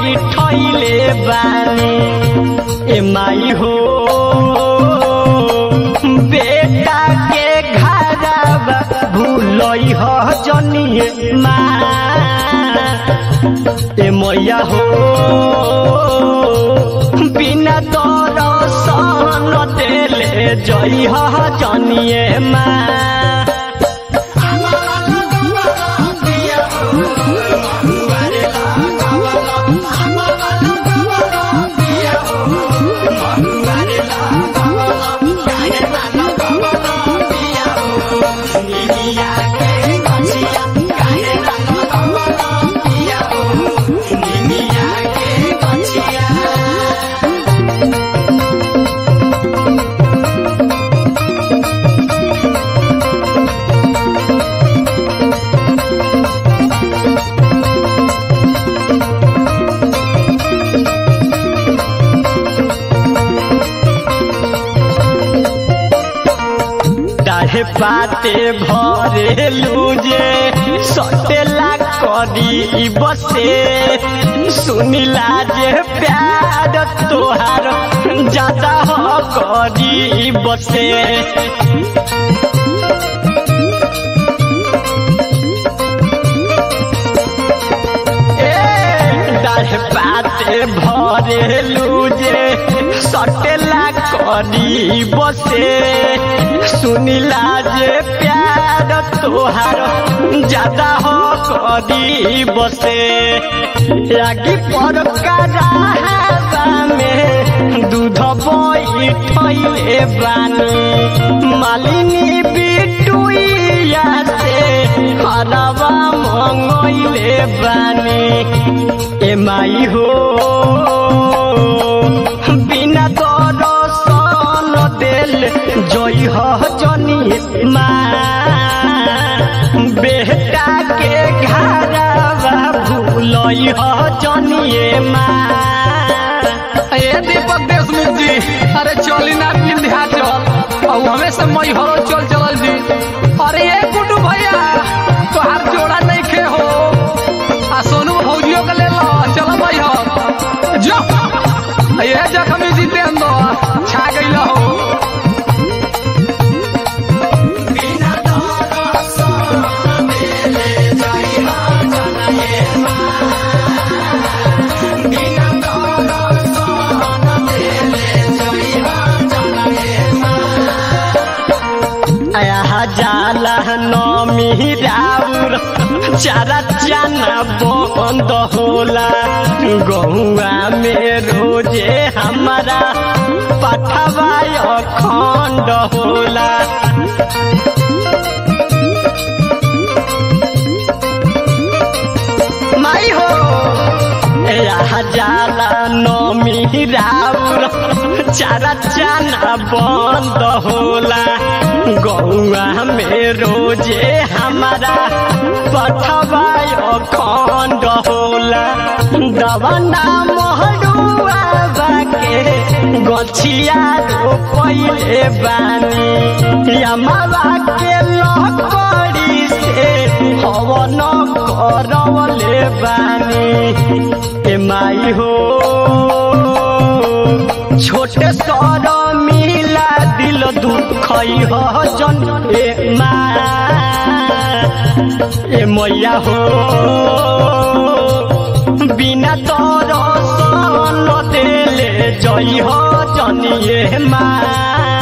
बैठले बानी ए माई हो बेटा के घरवा भूलई हो जनिए माँ ए मैया हो बिना दरसन देले जई हो जनिए माँ डाढ़े पाते भरे लूजे सटेला करी बसे सुनिला जे प्यार तोहार ज्यादा हो करी बसे डाढ़े पाते भरे लूजे सटेला करी बसे सुनिला जे प्यार तोहार ज्यादा हो करी बसे आगे पर करावा में दूध बैठले बानी मालिनी बिटुइया से हरवा मंगैले बानी ए माई हो बिना दरसन देल जई हो जनी माँ बेटा के घरवा भूलई हो जनिए माँ ए दीपक देशमुख जी अरे चली ना विंध्याचल और हमें से मई हरो चल चलल जी अरे ए गुड्डू भैया तोहार जोड़ा नहीं खे हो आ सोनू भौजियो के ले लो चलो मई हो जो ये जखमी जितेंद्र छा गइल हो आया जाला नमी राउर चारा चाना बंद होला गहुआ में रोजे हमारा पठवा अखंड होला माई हो यहाँ जाला नमी राउर चारा चाना बंद होला गौआ में रोजे हमारा पठवा अखंड होला दवना महरुआ बाके गछिया रोपैले बानी यमवा के लकड़ी से हवन करवले बानी ए माई हो छोटे सर मिला दिल दुख हो जन ए माँ ए मैया हो बिना तोर सन देले जई हो जनिए माँ